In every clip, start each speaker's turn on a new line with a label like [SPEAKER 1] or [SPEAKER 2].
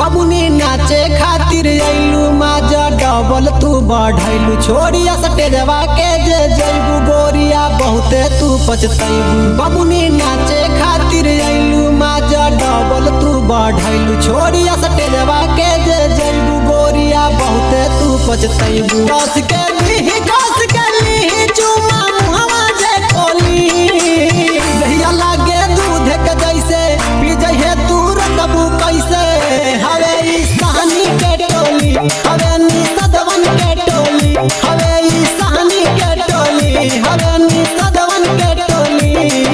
[SPEAKER 1] बबुनी नाचे खातिर अइलू माजा डबल तू बढ़ैलू छोड़िया सटेजवा के जे जइबू गोरिया बहुते तू पछतैबू बबुनी नाचे खातिर अइलू माजा डबल तू बढ़ैलू छोड़िया सटेजवा के जे जइबू गोरिया बहुते तू पछतैबू कस के लीही कस के लीही चुमा मुहवा जे खोली दहिया लागे दूध के जैसे पी जइहे तू रकबू कैसे हवे ई सहानी के टोली हवे नी सदवन के टोली हवे ई सहानी के टोली हवे नी सदवन के टोली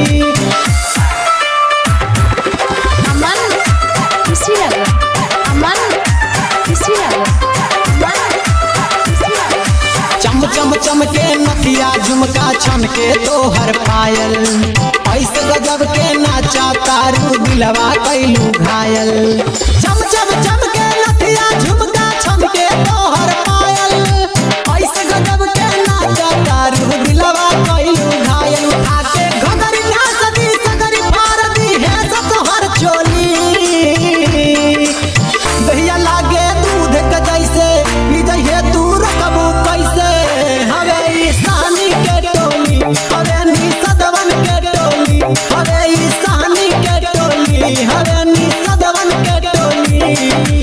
[SPEAKER 2] aman खुसी लाग्यो aman खुसी लाग्यो aman खुसी लाग्यो
[SPEAKER 1] चम चम चम के नथिया झुमका छन के तोहर पायल ऐसे गजब के नाचा तारू दिलवा कैलू घायल चम चम चम के नथिया झुमका छन के तोहर पायल ऐसे गजब के नाचा तारू दिलवा कैलू घायल उठा के घगरी सदी सगरी फार दी है सब तोहर चोली दहिया लागे दूध के जैसे पी जइहे तू रकबू कैसे हवे ई सानी के टोली हवे नी सदवन के टोली हवे ई सानी के टोली हवे नी सदवन के टोली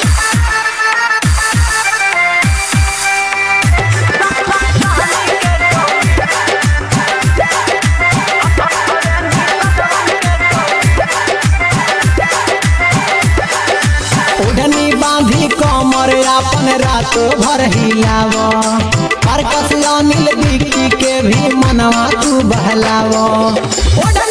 [SPEAKER 1] ओढ़नी बांधी कमर अपन रात भर हिलाव परकस अनिल बिक्की के भी मनवा तू बहलाव ओढ़नी